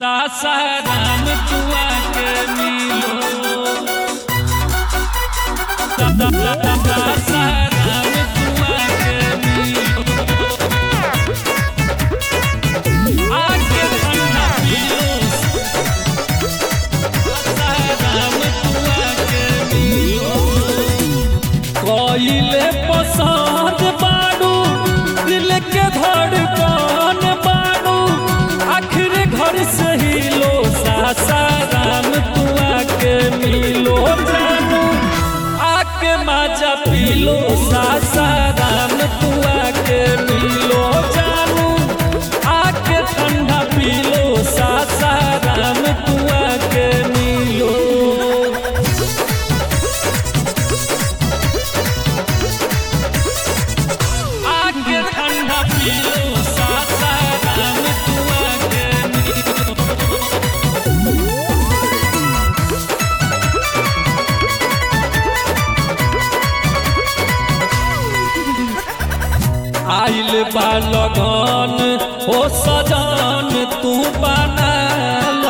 सासाराम तुआ के मिलो सासाराम तुआ के मिलो आके ठंडा पियो सासाराम तुआ के मिलो कोइले पसंद बाड़ू दिल के धड़कन बाड़ू आखिर घर से ही लो सासाराम तू आके मिलो जानू आके माजा पीलो सासाराम तू आके मिलो जानू आके ठंडा पीलो सासाराम तू आके मिलो आके ठंडा पियो सासाराम तू आके मिलो आइल बा लगन हो सजन तू बनाल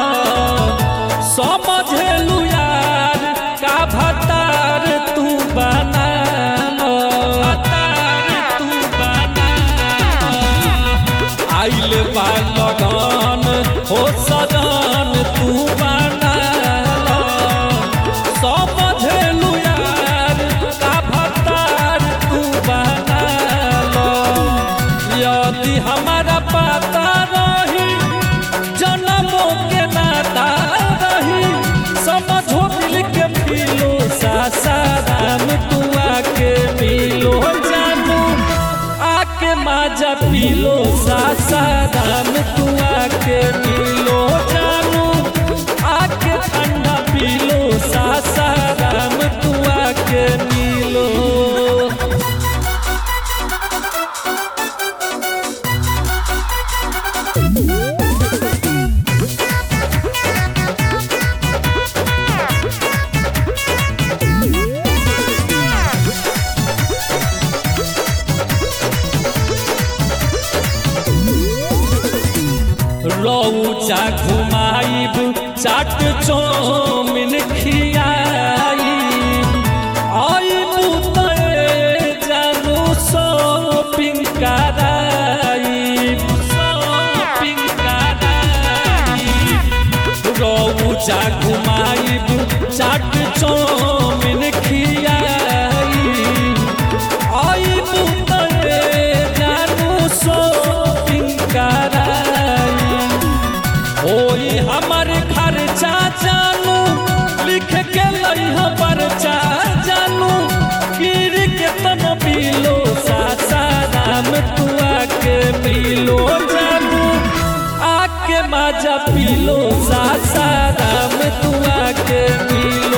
समझेलू यार का भतार तू बनाल तू बनाल आइल बा लगन हो सजन तू बनाल समझेलू यार का भतार तू बनाल यदि हमारा पता रही जन्मों के नाता रही समझो दिल के पीलो सासाराम तू आके मिलो जानू आके माजा पीलो सासाराम तू आके मिलो जानू आके ठंडा पीलो सासाराम तू आके मिलो रौचा घुमाइब चाट चौमिन खियाई आइबू तय जानू शॉपिंग कराई शॉपिंग कराई रौचा घुमाइब चाट चौमिन खियाई आइबू तय जानू शॉपिंग कराई ओई हमर खर्चा जानू लिख के लइह परचा जानू गिर के तन पीलो सासाराम तू आके मिलो जानू आके माजा पीलो सासाराम तू आके मिलो